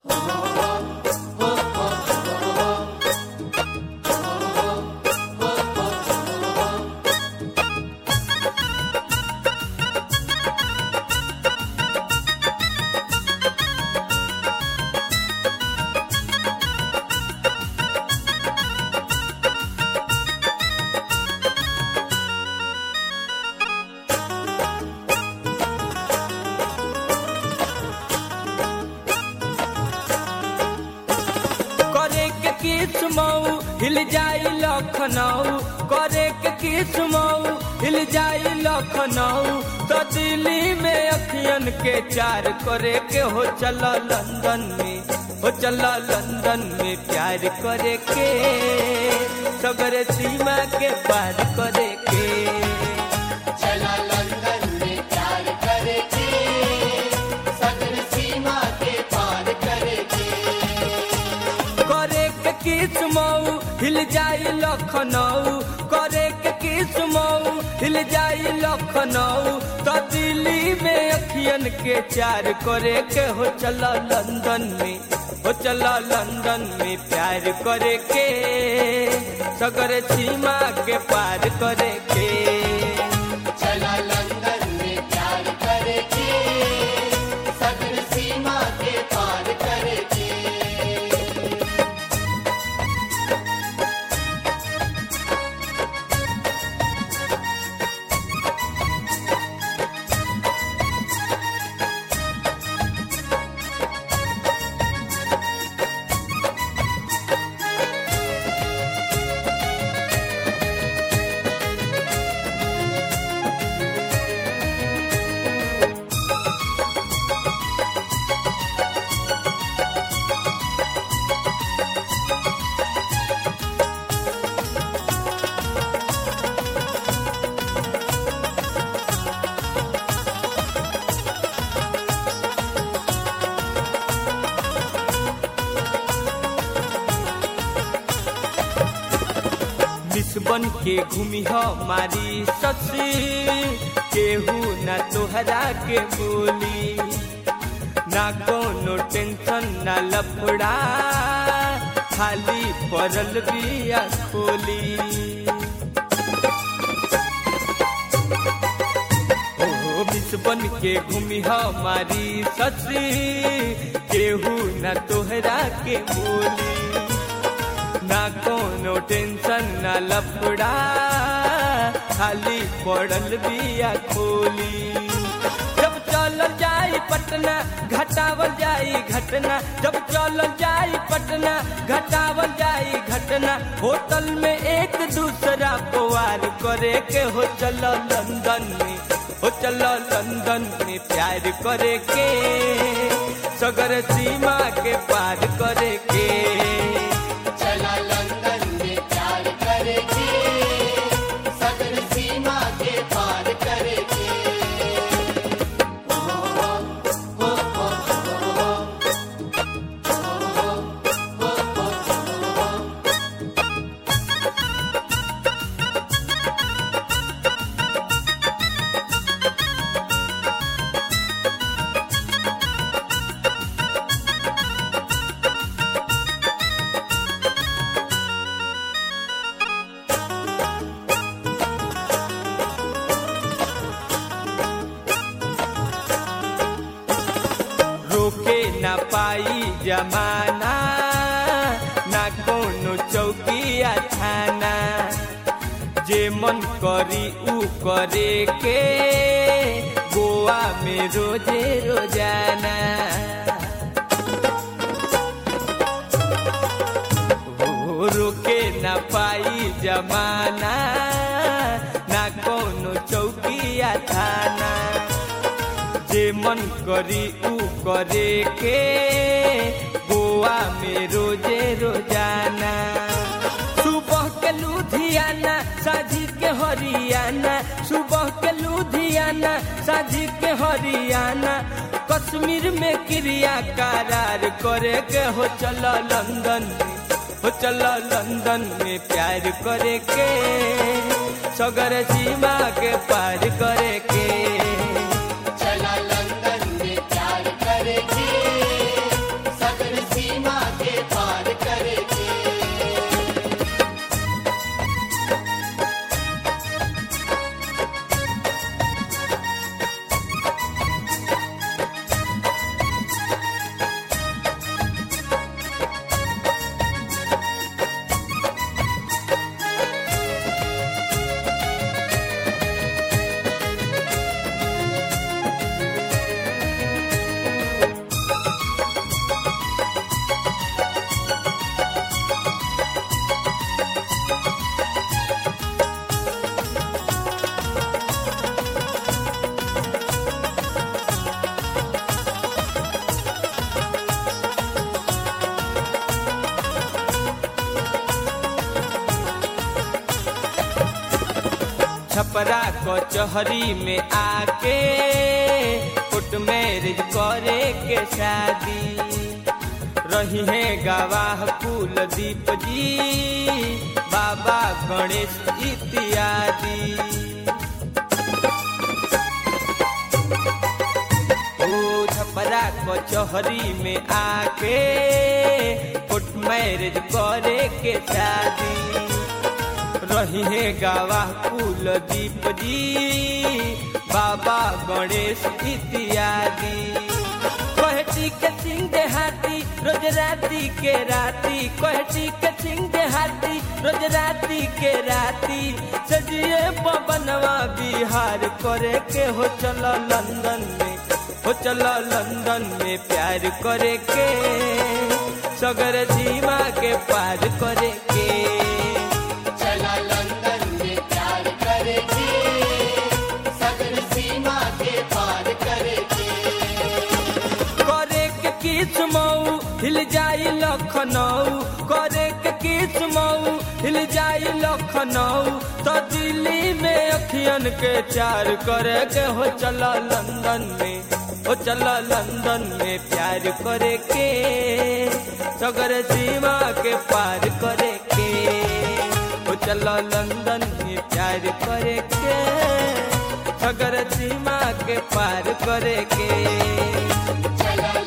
किस मऊ हिल जाई लखनऊ करे के किस मऊ हिल जाई लखनऊ तो दिल्ली में अखियन के चार करे के हो चला लंदन में हो चला लंदन में प्यार करे के सगर सीमा के पार करे के चला लंदन में प्यार करेगी सगर सीमा के पार करेगी करे के किस मऊ हिल जाई लखनऊ करे के किस मऊ हिल जाई लखनऊ तो दिल्ली में अखियन के चार करे के हो चला लंदन में हो चला लंदन में प्यार करे के सगर सीमा के पार करे के चला लंदन में प्यार करेगी सगर सीमा के पार करेगी मिस बन के घूमी हमारी ससी केहू ना तोहरा के बोली ना कोनो टेंशन ना लफड़ा खाली पड़ल बिया खोली ओ मिस बन के घूमी हमारी ससी केहू ना तोहरा के बोली ना कोनो टेंशन ना लफड़ा खाली पड़ल बिया खोली जब चल जाई पटना घटावल जाई घटना जब चल जाई पटना घटावल जाई घटना होटल में एक दूसरा को वार करे के हो चल लंदन में हो चल लंदन में प्यार करे के सगर सीमा के पार करे के चला लंदन में प्यार करेगी सगर सीमा के पार करेगी रोके ना पाई जमाना ना कोनो चौकिया थाना जे मन करी ऊ करे के गोवा में रोजे रोजाना हो रोके ना पाई जमाना ना कोनो चौकिया थाना जे मन करी ऊ करे के गोवा में रोजे रोजाना सुबह के लुधियाना साझी के हरियाणा सुबह के लुधियाना साझी के हरियाणा कश्मीर में क्रिया करार करे के हो चल लंदन में हो चल लंदन में प्यार करे के सगर सीमा के पार करे के चला लंदन में प्यार करेगी सगर छपरा कचहरी में आके कोर्ट मैरिज करे के शादी रही है गवाह कुलदीप जी बाबा गणेश इत्यादि ओ छपरा कचहरी में आके कोर्ट मैरिज करे के शादी रही है गवाह कुलदीप जी बाबा गणेश इत्यादि कहती के सिंह देहाती रोज राती के राती कहती के सिंह देहाती रोज राती के राती सजिए पवनवा बिहार करे के हो चलो लंदन में हो चलो लंदन में प्यार करे के सगर सीमा के पार करे के चला लंदन में प्यार करेगी सगर सीमा के पार करेगी करे के किस मऊ हिल जाई लखनऊ करे के किस मऊ हिल जाई लखनऊ तो दिल्ली में अखियन के चार करे के हो चला लंदन में हो चला लंदन में प्यार करे के सगर सीमा के पार करे के हो चला लंदन में प्यार करे के सगर सीमा के पार करे के चला